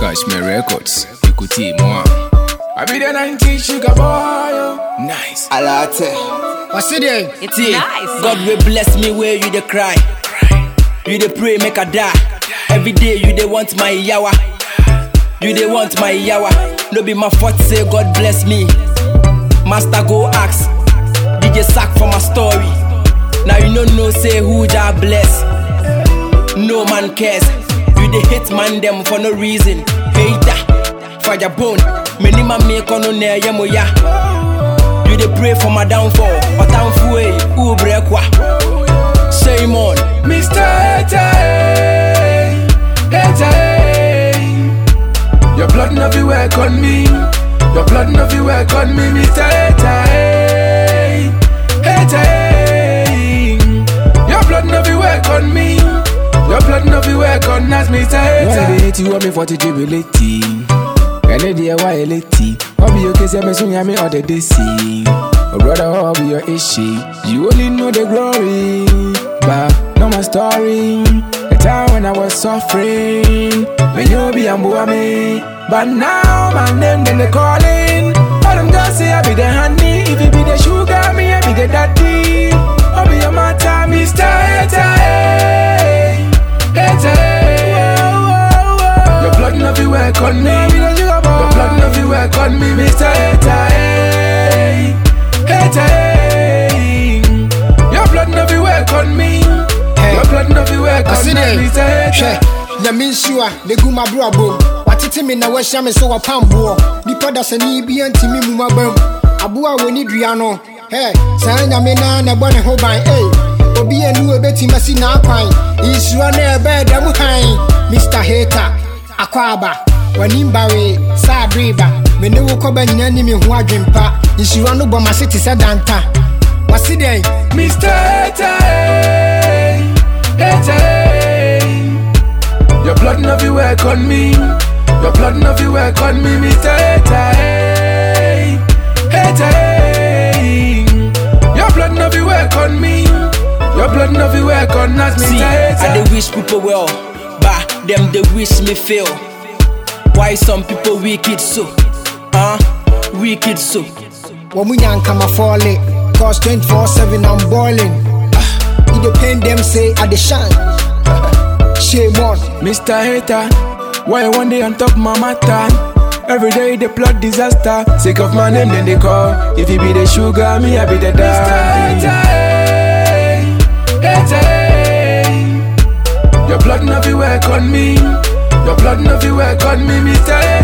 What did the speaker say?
Cashmere Records. Écoutez moi. I be the 90 sugar boy. oh. Nice. Alate. What's it there? It's See, nice. God will bless me where you dey cry. You dey pray make I die. Every day you dey want my yawa. You dey want my yawa. No be my fault say God bless me. Master go ask. DJ sack for my story. Now you no know say who Jah bless. No man cares. You dey hate man them for no reason. Hater, fire bone. Many man make on no near ya. You dey pray for my downfall. But I'm full, who break wa? Shame on. Mr. Hater, eh, Hater, eh. Your blood no be work on me. Your blood no be work on me, Mr. Hater, eh. Hater, eh. Your blood no be work on me. Your blood no be work on us, Mr. Hater. Why they hate you? Want me for to jubilate? Ẹni di ẹwà elétí, wọ́n bí òkè sí ẹ̀mẹ́sùn yàmi ọ̀dẹ̀ dé sí i. Oh brother, how be your issue? You only know the glory, but not my story. The time when I was suffering, when you be a me. But now my name then they calling. All them girls say I be the honey. If you be the sugar, me I be the daddy. I be your matter, Mr. Hater. eh. Hater. eh. Your blood no be work on me. Your blood no be work on me, Mr. Hater. eh. Hater. eh. Your blood no be work on me. Your blood no be work on What's me, it there? Mr. Hater. Hwɛ, nyame nhyira na egu m'abrabɔ mu. Watete me na wahyia me sɛ wɔpamboɔ. Nipa dasani bi ntimi mu maba mu. Aboa a wɔni dua no, hɛ, saa nyame naa na ɛbɔ ne ho ban. Ei, obi anu ebetumi asi n'akwan. Nsura na ɛbɛɛ da mu hann. Mr. Hater, akɔ aba. W'anim bare, saa adreba. Me ne wo kɔba nyinaa ni me ho adwempa. Nsura no bɔ m'ase te sɛ danta. Wasi dɛn? Mr. Hater, eh, Hater, eh. Your blood no be work on me. Your blood no be work on me, Mr. Hater, eh. Hater, eh. Your blood no be work on me. Your blood no be work on us, Mr. See, I Hater. dey wish people well, but them they wish me fail. Why some people wicked so? Huh? Wicked so. wɔn mu nyankama fɔle cause twenty four seven i'm boiling e dey pain dem say i dey shine shame on Mr. Hater, why you one day on top my matter? Every day they plot disaster. Sick of my name, then they call. If you be the sugar, me I be the daddy. Your blood no be work on me. Your blood no be work on me, Mr.